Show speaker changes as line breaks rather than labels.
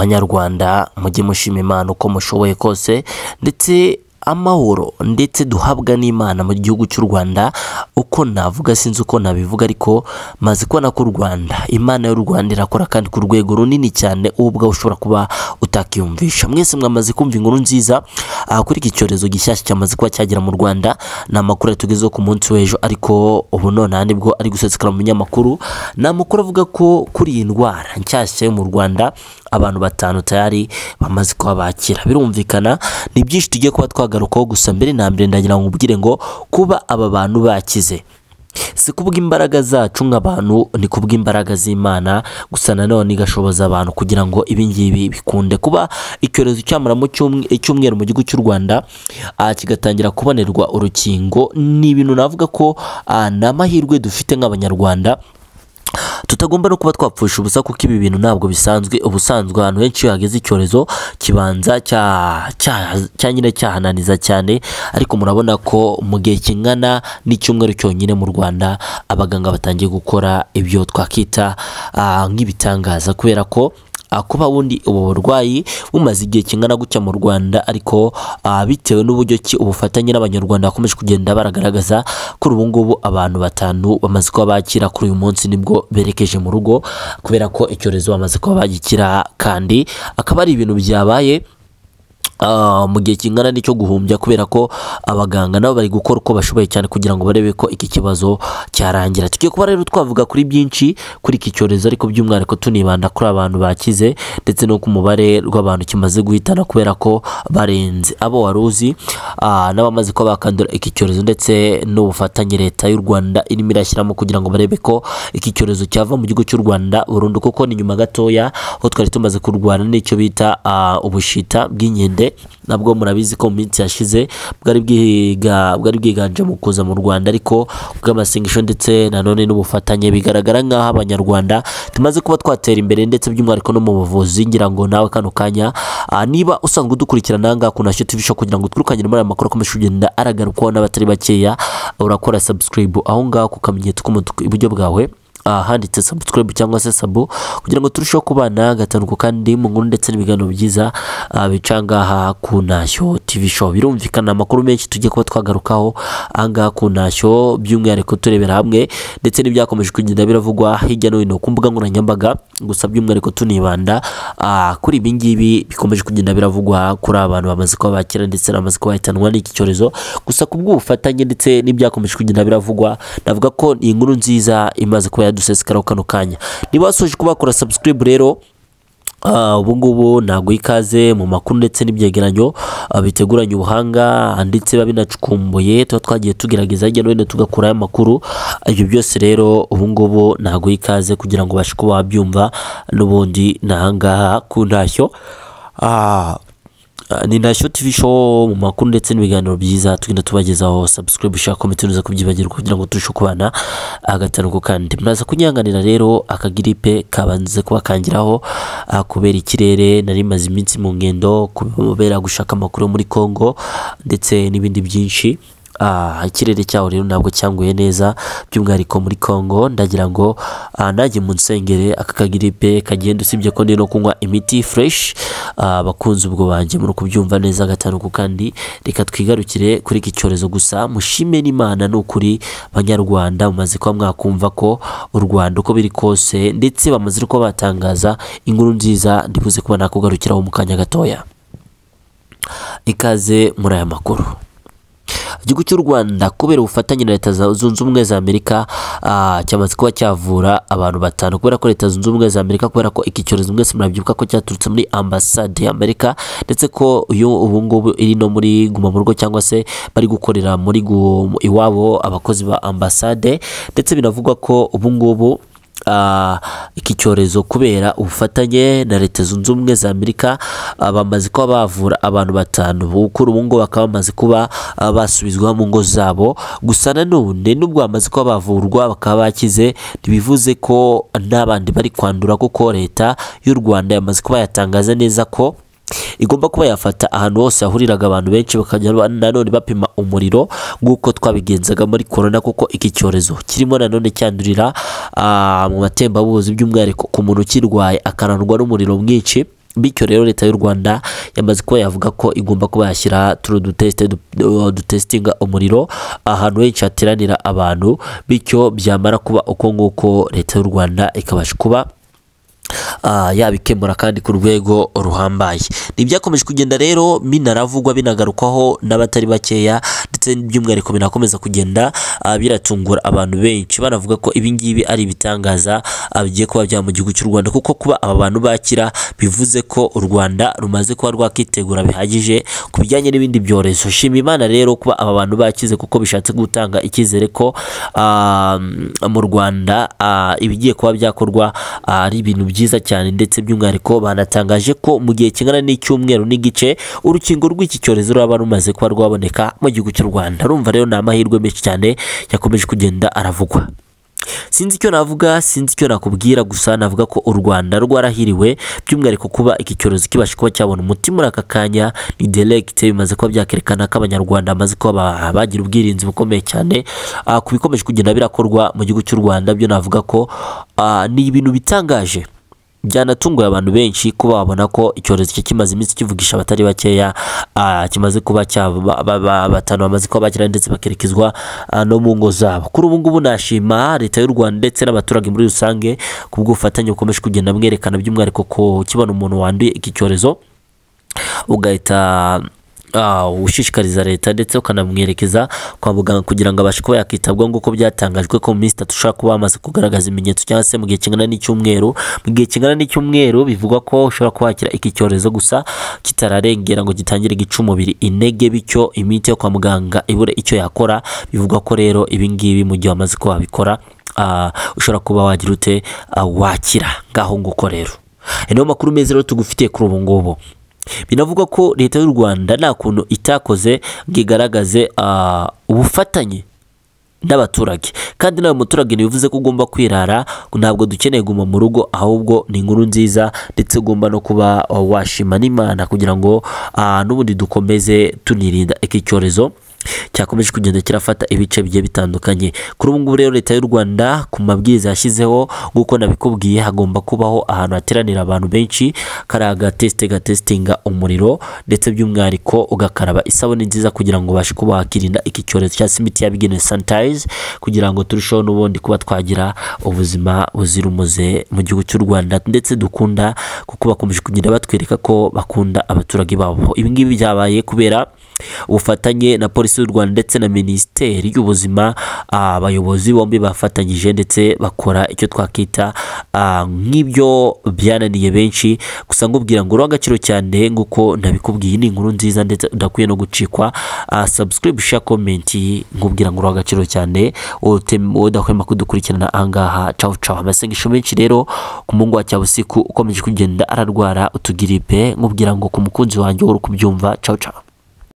banyarwanda mujye mushima imana uko mushoboye kose ndetse amahoro ndetse duhabwa n'imana mu gihugu cy'u rwanda uko navuga sinzi uko nabivuga ariko maze kubona ko u rwanda imana y'u rwanda irakora kandi ku rwego runini cyane wowe ubwawe ushobora kuba utakiyumvisha mwese mwamaze kumva inkuru nziza aha kuri iki cyorezo gishyashya cyamaze kuba cyagera mu rwanda ni amakuru yatugezeho ku munsi w'ejo ariko ubu nonaha nibwo ari gusesekara mu binyamakuru ni amakuru avuga ko kuri iyi ndwara nshyashya yo mu rwanda abantu batanu tayari bamaze kuba bakira birumvikana ni byinshi tugiye kuba twagarukaho gusa mbere na mbere ndagira ngo mbwire ngo kuba aba bantu bakize si kubwa imbaraga zacu nk'abantu ni kubwa imbaraga z'imana gusa nanone igashoboza abantu kugira ngo ibingibi bikunde kuba icyorezo cyamara mu cyumweru mu gihugu cy'u rwanda kigatangira kubonerwa urukingo ni ibintu navuga ko ni amahirwe dufite nk'abanyarwanda tutagomba no kuba twapfusha ubusa kuko ibi bintu ntabwo bisanzwe ubusanzwe ahantu henshi iyo hageze icyorezo kibanza cya nyine cyahananiza cyane ariko murabona ko mu gihe kingana n'icyumweru cyonyine mu rwanda abaganga batangiye gukora ibyo twakita nk'ibitangaza kubera ko kuba wundi ubu burwayi bumaze igihe kingana gutya mu rwanda ariko bitewe n'uburyo ki ubufatanye n'abanyarwanda bakomeje kugenda baragaragaza kuri ubu ngubu abantu batanu bamaze kuba bakira kuri uyu munsi nibwo berekeje mu rugo kubera ko icyorezo bamaze kuba bagikira kandi akaba ari ibintu byabaye mu gihe kingana n'icyo guhumbya kubera ko abaganga nabo bari gukora uko bashoboye cyane kugira ngo barebe ko iki kibazo cyarangira tugiye kuba rero twavuga kuri byinshi kuri iki cyorezo ariko by'umwihariko tunibanda kuri abantu bakize ndetse no ku mubare w'abantu kimaze guhitana kubera ko barenze abo wari uzi n'abamaze kuba bakandura iki cyorezo ndetse n'ubufatanye leta y'u rwanda irimo irashyiramo kugira ngo barebe ko iki cyorezo cyava mu gihugu cy'u rwanda burundu kuko ni nyuma gatoya aho twari tumaze kurwana n'icyo bita ubushita bw'inkende nabwo murabizi ko mu minsi yashize bwari bwiganje mu kuza mu rwanda ariko bw'amasengesho ndetse nanone n'ubufatanye bigaragara nk'aho abanyarwanda tumaze kuba twatera imbere ndetse by'umwihariko no mu buvuzi ngira ngo nawe kano kanya niba usanzwe udukurikirana aha ngaha ku nasho tivi show kugira ngo twirukanye muri aya makuru akomeje kugenda aragarukwaho n'abatari bakeya urakora subscribe aho ngaho ku kamenyetso k'umutuku iburyo bwawe handitse subscribe cyangwa se sabo kugira ngo turusheho kubana gatanuko kandi mu nkuru ndetse n'ibiganiro byiza bica ngaha ku ntashyo TV show birumvikana amakuru menshi tugiye kuba twagarukaho ahangaha ku ntashyo by'umwihariko turebera hamwe ndetse n'ibyakomeje kugenda biravugwa hirya no hino ku mbuga nkoranyambaga gusa by'umwihariko tunibanda kuri ibi ngibi bikomeje kugenda biravugwa kuri abantu bamaze kuba bakira ndetse bamaze kuba bahitanwa n'iki cyorezo gusa ku bw'ubufatanye ndetse n'ibyakomeje kugenda biravugwa navuga ko iyi nkuru nziza imaze kuba dusesekaraho kano kanya niba wasoje kubakora subscribe rero ubu ngubu ntabwo ikaze mu makuru ndetse n'ibyegeranyo biteguranye ubuhanga ndetse biba binacukumbuye tuba twagiye tugerageza hirya no hino tugakuraho amakuru ibyo byose rero ubu ngubu ntabwo ikaze kugira ngo ubashe kuba wabyumva n'ubundi ni ahangaha ku ntashyo ni ntashyo TV show mu makuru ndetse n'ibiganiro byiza tugenda tubagezaho subscribe ushaka komite ntuza kubyibagirwa kugira ngo turushe kubana agatanuko kandi muraza kunyanganira rero akagiripe kabanze kuba kangiraho kubera ikirere nari maze iminsi mu ngendo kubera gushaka amakuru muri Congo ndetse n'ibindi byinshi ikirere cyaho rero ntabwo cyanguye neza by'umwihariko muri congo ndagira ngo nanjye mu nsengere aka kagiripe kagenda usibye ko ndi no kunywa imiti fureshi abakunzi ubwo banjye muri kubyumva neza gatanuku kandi reka twigarukire kuri iki cyorezo gusa mushime n'imana ni ukuri banyarwanda mumaze kuba mwakumva ko u rwanda uko biri kose ndetse bamaze no kuba batangaza inkuru nziza ndibuze kuba nakugarukiraho mu kanya gatoya ikaze muri aya makuru igihugu cy'u rwanda kubera ubufatanye na leta zunze ubumwe za amerika cyamaze kuba cyavura abantu batanu kubera ko leta zunze ubumwe za amerika kubera ko iki cyorezo mwese murabyibuka ko cyaturutse muri ambasade ya amerika ndetse ko iyo ubu ngubu iri no muri guma mu rugo cyangwa se bari gukorera muri iwabo abakozi ba ambasade ndetse binavugwa ko ubu ngubu iki cyorezo kubera ubufatanye na leta zunze ubumwe za amerika bamaze kuba bavura abantu batanu bukuru ubu ngubu bakaba bamaze kuba basubizwa mu ngo zabo gusa nanone nubwo bamaze kuba bavurwa bakaba bakize ntibivuze ko n'abandi bari kwandura kuko leta y'u rwanda yamaze kuba yatangaza neza ko igomba kuba yafata ahantu hose hahuriraga abantu benshi bakajya nanone bapima umuriro nk'uko twabigenzaga muri korona kuko iki cyorezo kirimo nanone cyandurira mu matembabuzi by'umwihariko ku muntu ukirwaye akarandwa n'umuriro mwinshi bityo rero leta y'u rwanda yamaze kuba yavuga ko igomba kuba yashyira turu dutesite du- dutesitinga umuriro ahantu henshi hateranira abantu bityo byamara kuba uko nguko leta y'u rwanda ikabasha kuba ah, yabikemura kandi ku rwego ruhambaye ni ibyakomeje kugenda rero binaravugwa binagarukwaho n'abatari bakeya ndetse by'umwihariko binakomeza kugenda ah, biratungura abantu benshi banavuga ko ibingibi ari ibitangaza ah, bigiye kuba bya mu gihugu cy'u rwanda kuko kuba aba bantu bakira bivuze ko u rwanda rumaze kuba rwakitegura bihagije ku bijyanye n'ibindi byorezo shima imana rero kuba aba bantu bakize kuko bishatse gutanga icyizere ko ah, mu rwanda ah, ibigiye kuba byakorwa ah, ari ibintu byiza cyane ndetse by'umwihariko banatangaje ko mu gihe kingana n'icyumweru n'igice urukingo rw'iki cyorezo ruraba rumaze kuba rwaboneka mu gihugu cy'u rwanda urumva rero ni amahirwe menshi cyane yakomeje kugenda aravugwa sinzi icyo navuga sinzi icyo nakubwira gusa navuga ko u rwanda rwarahiriwe by'umwihariko kuba iki cyorezo kibasha kuba cyabona umuti muri aka kanya ni deregite bimaze kuba byakerekana ko abanyarwanda bamaze kuba ba- bagira ubwirinzi bukomeye cyane Ah, ku bikomeje kugenda birakorwa mu gihugu cy'u rwanda byo navuga ko ah, ni ibintu bitangaje byanatunguye abantu benshi kuba babona ko icyorezo cye kimaze iminsi kivugisha abatari bakeya ah, kimaze kuba cyaba ba- ba- ba- batanu bamaze kuba bakira ndetse bakerekezwa ah, no mu ngo zabo kuri ubu ngubu nashima leta y'u rwanda ndetse n'abaturage muri rusange ku bw'ubufatanye bukomeje kugenda mwerekana by'umwihariko ko kibona umuntu wanduye iki cyorezo ugahita ah, ushishikariza leta ndetse ukanamwerekeza kwa muganga kugira ngo abashe kuba yakitabwaho nk'uko byatangajwe ko mu minsi itatu ushobora kuba wamaze kugaragaza ibimenyetso cyangwa se mu gihe kingana n'icyumweru mu gihe kingana n'icyumweru bivugwa ko ushobora kuhakira iki cyorezo gusa kitararengera ngo gitangire gica umubiri intege bityo imiti yo kwa muganga ibure icyo yakora bivugwa ko rero ibingibi mu gihe wamaze kuba wabikora ah, ushobora kuba wagira ute ah, wakira ngaho nguko rero Aya niyo makuru meza rero tugufitiye kuri ubu ngubu binavugwa ko leta y'u rwanda nta kuntu itakoze ngo igaragaze ah, ubufatanye n'abaturage kandi nawe muturage ntibivuze ko ugomba kwirara ntabwo dukeneye guma mu rugo ahubwo ni inkuru nziza ndetse ugomba no kuba ah, washima n'imana kugira ngo ah, n'ubundi dukomeze tunirinda iki cyorezo cyakomeje kugenda kirafata ibice bigiye bitandukanye kuri ubu ngubu rero leta y'u rwanda ku mabwiriza yashyizeho nk'uko nabikubwiye hagomba kubaho ahantu hateranira abantu benshi kariya agatesite gatesitinga umuriro ndetse by'umwihariko ugakaraba isabune nziza kugira ngo ubashe kuba wakirinda iki cyorezo cyangwa se imiti yabigenewe sanitayiza kugira ngo turusheho n'ubundi kuba twagira ubuzima buzira umuze mu gihugu cy'u rwanda ndetse dukunda kuko bakomeje kugenda batwereka ko bakunda abaturage babo ibi ngibi byabaye kubera ubufatanye na polisi y'u rwanda ndetse na minisiteri y'ubuzima ah, abayobozi bombi bafatanyije ndetse bakora icyo twakita ah, nk'ibyo byananiye benshi gusa ngubwira ngo uriho agaciro cyane nk'uko nabikubwiye ni inkuru nziza ndetse udakwiye no gucikwa ah, subscribe share comment nkubwira ngo uriho agaciro cyane utem- udahwema kudukurikirana ahangaha cawu cawu amasengesho menshi rero ku mungu wa cya busiku ukomeje kugenda ararwara utugiripe nkubwira ngo ku mukunzi wanjye wari kubyumva cawu cawu